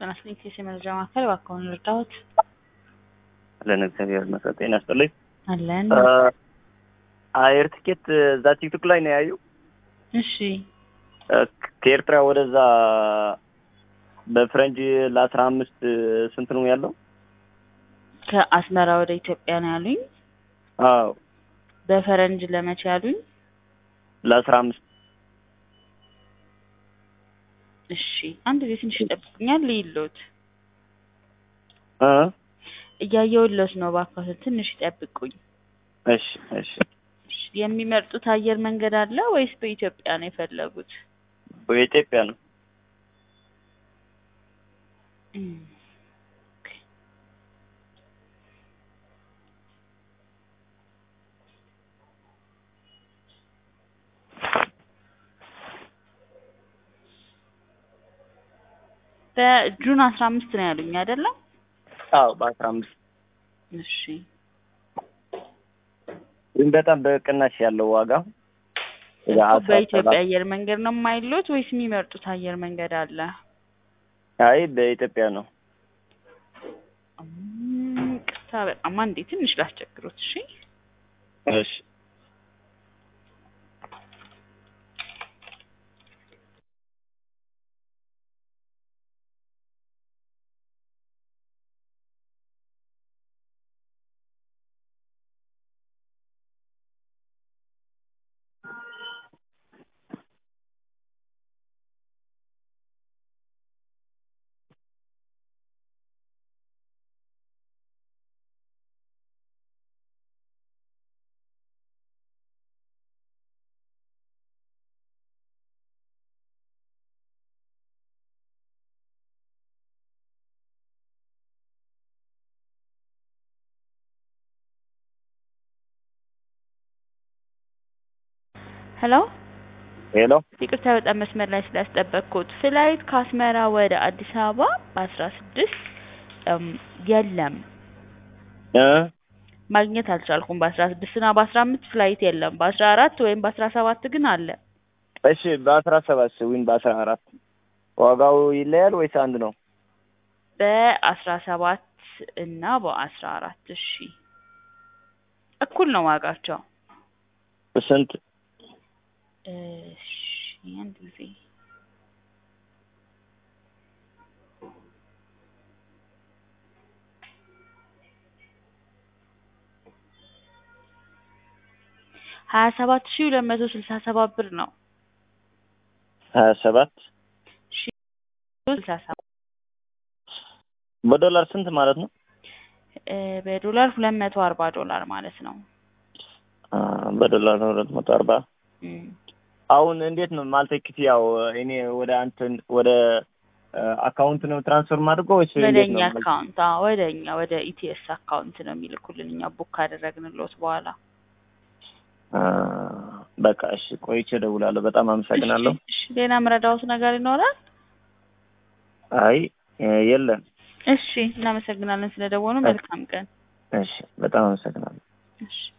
ጤና ይስጥልኝ ከሴ መረጃ ማዕከል እባክዎን ልርዳዎት? አለን እግዚአብሔር ይመስገን። ጤና ይስጥልኝ። አለን። አየር ትኬት እዛ ቲክቶክ ላይ ነው ያዩ። እሺ ከኤርትራ ወደዛ በፍረንጅ ለአስራ አምስት ስንት ነው ያለው? ከአስመራ ወደ ኢትዮጵያ ነው ያሉኝ። አዎ በፈረንጅ ለመቼ ያሉኝ? ለአስራ አምስት እሺ አንድ ጊዜ ትንሽ ይጠብቁኛል ልይሎት። እ እያየሁሎት ነው። እባክዎትን ትንሽ ይጠብቁኝ። እሺ እሺ እሺ፣ የሚመርጡት አየር መንገድ አለ ወይስ በኢትዮጵያ ነው የፈለጉት? በኢትዮጵያ ነው። እም፣ ኦኬ። በጁን አስራ አምስት ነው ያሉኝ አይደለም? አዎ በአስራ አምስት እሺ ግን በጣም በቅናሽ ያለው ዋጋ ወደ እኮ አስራ በኢትዮጵያ ሰባት አየር መንገድ ነው የማይሎት ወይስ የሚመርጡት አየር መንገድ አለ? አይ በኢትዮጵያ ነው። እም፣ ቅርታ በጣም አንዴ ትንሽ ላስቸግሮት። እሺ እሺ ሄሎ ሄሎ ይቅርታ በጣም መስመር ላይ ስላስጠበቅኩት። ፍላይት ከአስመራ ወደ አዲስ አበባ በአስራ ስድስት የለም እ ማግኘት አልቻልኩም። በአስራ ስድስት እና በአስራ አምስት ፍላይት የለም። በአስራ አራት ወይም በአስራ ሰባት ግን አለ። እሺ በአስራ ሰባት ወይም በአስራ አራት ዋጋው ይለያል ወይስ አንድ ነው? በአስራ ሰባት እና በአስራ አራት እሺ እኩል ነው ዋጋቸው። ስንት? እሺ አንድ ጊዜ ሀያ ሰባት ሺህ ሁለት መቶ ስልሳ ሰባት ብር ነው። ሀያ ሰባት ሺህ ስልሳ ሰባት በዶላር ስንት ማለት ነው? እ በዶላር ሁለት መቶ አርባ ዶላር ማለት ነው። አ በዶላር ነው ሁለት መቶ አርባ እም። አሁን እንዴት ነው ማለት ክፍያው? እኔ ወደ አንተን ወደ አካውንት ነው ትራንስፈር ማድረገው ወይስ ወደ እንዴት እኛ ነው? አካውንት አዎ፣ ወደ እኛ ወደ ኢቲኤስ አካውንት ነው የሚልኩልን እኛ ቡክ ካደረግንሎት በኋላ። አ በቃ እሺ፣ ቆይቼ እደውላለሁ። በጣም አመሰግናለሁ። እሺ፣ እሺ። ሌላ ምረዳውት ነገር ይኖራል? አይ የለም። እሺ፣ እናመሰግናለን ስለደወሉ። መልካም ቀን። እሺ፣ በጣም አመሰግናለሁ። እሺ